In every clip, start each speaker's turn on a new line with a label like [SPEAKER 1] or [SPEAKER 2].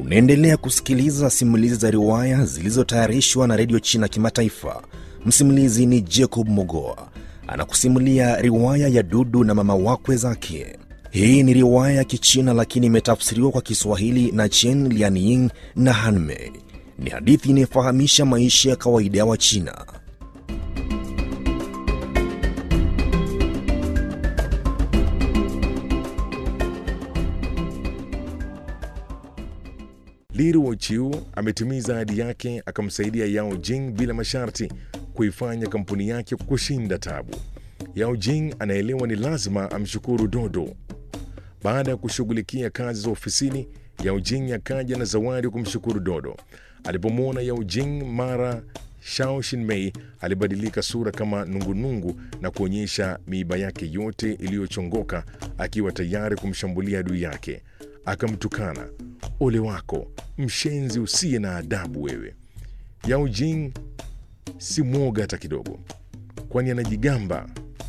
[SPEAKER 1] Unaendelea kusikiliza simulizi za riwaya zilizotayarishwa na redio China Kimataifa. Msimulizi ni Jacob Mogoa anakusimulia riwaya ya Dudu na mama wakwe zake. Hii ni riwaya ya Kichina lakini imetafsiriwa kwa Kiswahili na Chen Lianying na Hanmei. Ni hadithi inayofahamisha maisha ya kawaida ya Wachina.
[SPEAKER 2] Liru Ochiu ametimiza ahadi yake, akamsaidia Yao Jing bila masharti kuifanya kampuni yake kushinda tabu. Yao Jing anaelewa ni lazima amshukuru Dodo. Baada ya kushughulikia kazi za ofisini, Yao Jing akaja na zawadi kumshukuru Dodo. Alipomwona Yao Jing mara Shao Shinmei alibadilika sura kama nungunungu na kuonyesha miiba yake yote iliyochongoka, akiwa tayari kumshambulia adui yake. Akamtukana, ole wako mshenzi usiye na adabu wewe. Yao Jing si mwoga hata kidogo, kwani anajigamba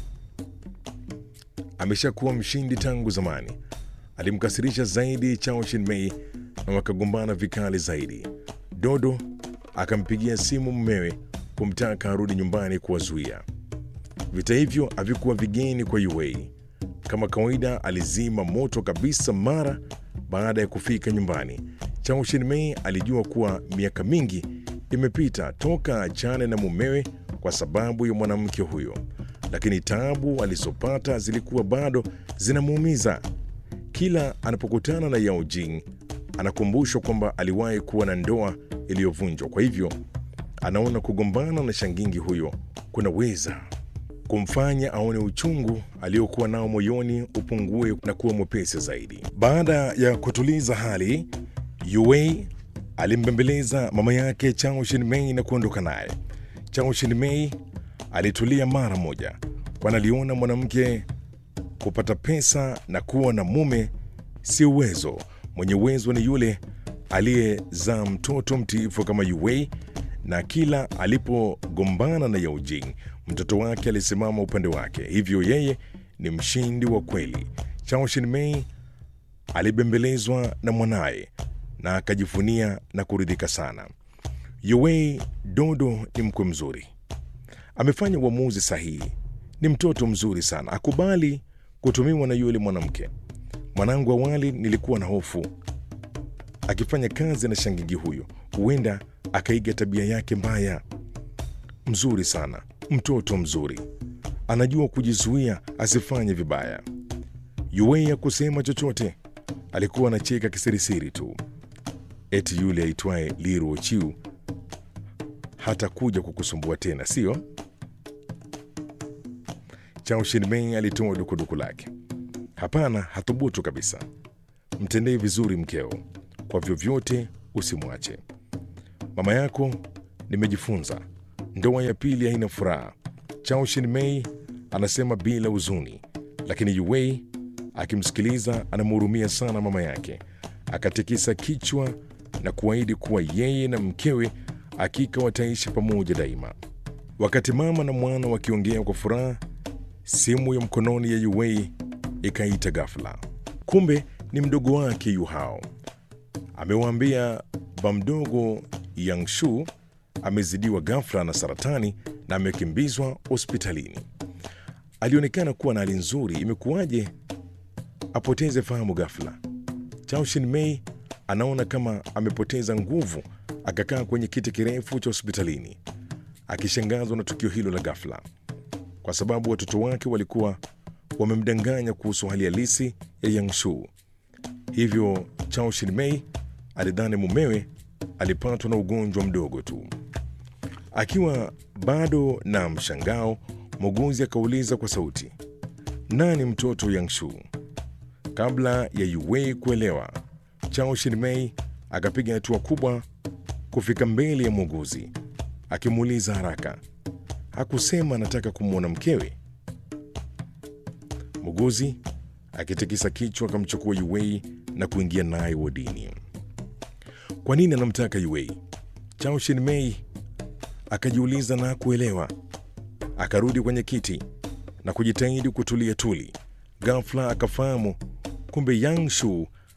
[SPEAKER 2] ameshakuwa mshindi tangu zamani. Alimkasirisha zaidi Chao Shinmei na wakagombana vikali zaidi. Dodo akampigia simu mmewe kumtaka arudi nyumbani kuwazuia. Vita hivyo havikuwa vigeni kwa Yuei. Kama kawaida, alizima moto kabisa mara baada ya kufika nyumbani. Chao Shinmei alijua kuwa miaka mingi imepita toka achane na mumewe kwa sababu ya mwanamke huyo, lakini taabu alizopata zilikuwa bado zinamuumiza. Kila anapokutana na Yao Jing anakumbushwa kwamba aliwahi kuwa na ndoa iliyovunjwa. Kwa hivyo anaona kugombana na shangingi huyo kunaweza kumfanya aone uchungu aliokuwa nao moyoni upungue na kuwa mwepesi zaidi. Baada ya kutuliza hali, Yuei alimbembeleza mama yake Chao Shinmei na kuondoka naye. Chao Shinmei alitulia mara moja, kwani aliona mwanamke kupata pesa na kuwa na mume si uwezo. Mwenye uwezo ni yule aliyezaa mtoto mtiifu kama Yuei, na kila alipogombana na Yao Jing mtoto wake alisimama upande wake, hivyo yeye ni mshindi wa kweli. Chao Shinmei alibembelezwa na mwanaye na akajivunia na kuridhika sana. Yuei Dodo ni mkwe mzuri, amefanya uamuzi sahihi, ni mtoto mzuri sana, akubali kutumiwa na yule mwanamke. Mwanangu, awali nilikuwa na hofu akifanya kazi na shangingi huyo, huenda akaiga tabia yake mbaya. Mzuri sana, mtoto mzuri, anajua kujizuia asifanye vibaya. Yuei hakusema chochote, alikuwa anacheka kisirisiri tu. Eti yule aitwaye Liru Ochiu hata kuja kukusumbua tena, sio? Chao Shinmei alitoa dukuduku lake. Hapana, hathubutu kabisa. Mtendee vizuri mkeo, kwa vyovyote usimwache. Mama yako nimejifunza, ndoa ya pili haina furaha. Chao Shinmei anasema bila huzuni, lakini Yuei akimsikiliza anamhurumia sana mama yake. Akatikisa kichwa na kuahidi kuwa yeye na mkewe hakika wataishi pamoja daima. Wakati mama na mwana wakiongea kwa furaha, simu ya mkononi ya Yuei ikaita ghafla. Kumbe ni mdogo wake Yu Hao. Amewaambia bamdogo Yangshu amezidiwa ghafla na saratani na amekimbizwa hospitalini. Alionekana kuwa na hali nzuri, imekuwaje apoteze fahamu ghafla? Chao Shinmei anaona kama amepoteza nguvu, akakaa kwenye kiti kirefu cha hospitalini akishangazwa na tukio hilo la ghafla, kwa sababu watoto wake walikuwa wamemdanganya kuhusu hali halisi ya Yangshu. Hivyo Chao Shinmei alidhani mumewe alipatwa na ugonjwa mdogo tu. Akiwa bado na mshangao, muuguzi akauliza kwa sauti, nani mtoto Yangshu? Kabla ya Yuei kuelewa, Chao Shinmei akapiga hatua kubwa kufika mbele ya muuguzi akimuuliza haraka, hakusema anataka kumwona mkewe? Muuguzi akitikisa kichwa akamchukua Yuei na kuingia naye wodini. Kwa nini anamtaka Yuei? Chao Shinmei akajiuliza na kuelewa. Akarudi kwenye kiti na kujitahidi kutulia tuli. Ghafla akafahamu kumbe Yangshu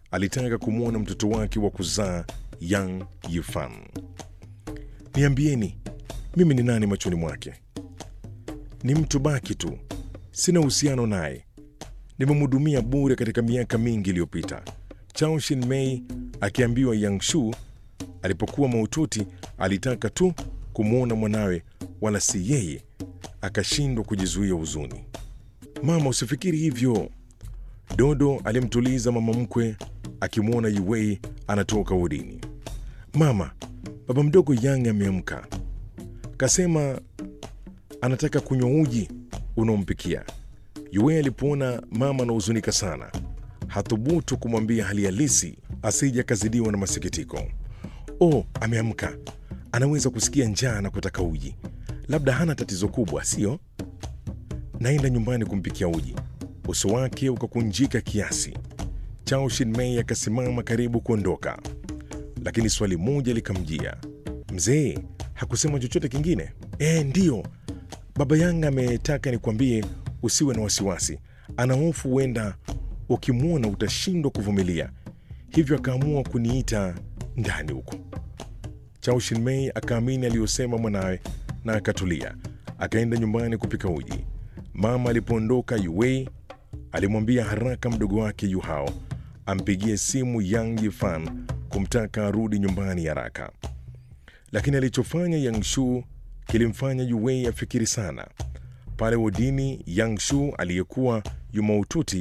[SPEAKER 2] alitaka kumwona mtoto wake wa kuzaa Yang Yifan. Niambieni, mimi ni nani machoni mwake? Ni mtu baki tu, sina uhusiano naye. Nimemhudumia bure katika miaka mingi iliyopita. Chao Shin-mei akiambiwa Yang Shu alipokuwa mahututi alitaka tu kumwona mwanawe, wala si yeye, akashindwa kujizuia huzuni. Mama, usifikiri hivyo. Dodo alimtuliza mama mkwe akimwona Yuwei anatoka wodini. Mama, baba mdogo Yang ameamka, kasema anataka kunywa uji unaompikia. Yuwei alipoona mama anahuzunika sana, hathubutu kumwambia hali halisi asije akazidiwa na masikitiko. Oh, ameamka, anaweza kusikia njaa na kutaka uji. Labda hana tatizo kubwa, sio? Naenda nyumbani kumpikia uji. Uso wake ukakunjika kiasi. Chao Shin-mei akasimama karibu kuondoka, lakini swali moja likamjia. Mzee hakusema chochote kingine? Eh, ndiyo, baba Yang ametaka nikwambie usiwe na wasiwasi. Ana hofu huenda ukimwona utashindwa kuvumilia, hivyo akaamua kuniita ndani huko. Chao Shin-mei akaamini aliyosema mwanawe na akatulia, akaenda nyumbani kupika uji. Mama alipoondoka, Yuwei alimwambia haraka mdogo wake Yu Hao ampigie simu Yang Yifan kumtaka arudi nyumbani haraka, lakini alichofanya Yang Shu kilimfanya Yuwei afikiri sana. Pale wodini, Yang Shu aliyekuwa yu mahututi,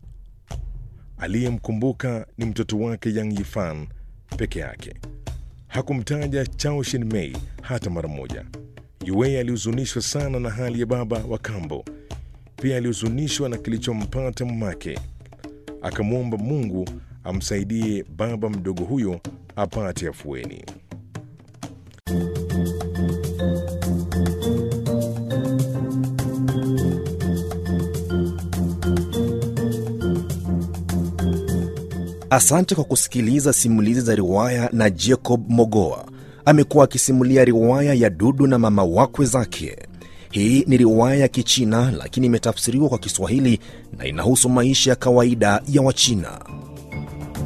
[SPEAKER 2] aliyemkumbuka ni mtoto wake Yang Yifan peke yake. Hakumtaja Chao Shin-mei hata mara moja. Yuwei alihuzunishwa sana na hali ya baba wa kambo. Pia alihuzunishwa na kilichompata mamake. Akamwomba Mungu amsaidie baba mdogo huyo apate afueni.
[SPEAKER 1] Asante kwa kusikiliza simulizi za riwaya na Jacob Mogoa. Amekuwa akisimulia riwaya ya Dudu na mama wakwe zake. Hii ni riwaya ya Kichina lakini imetafsiriwa kwa Kiswahili na inahusu maisha ya kawaida ya Wachina.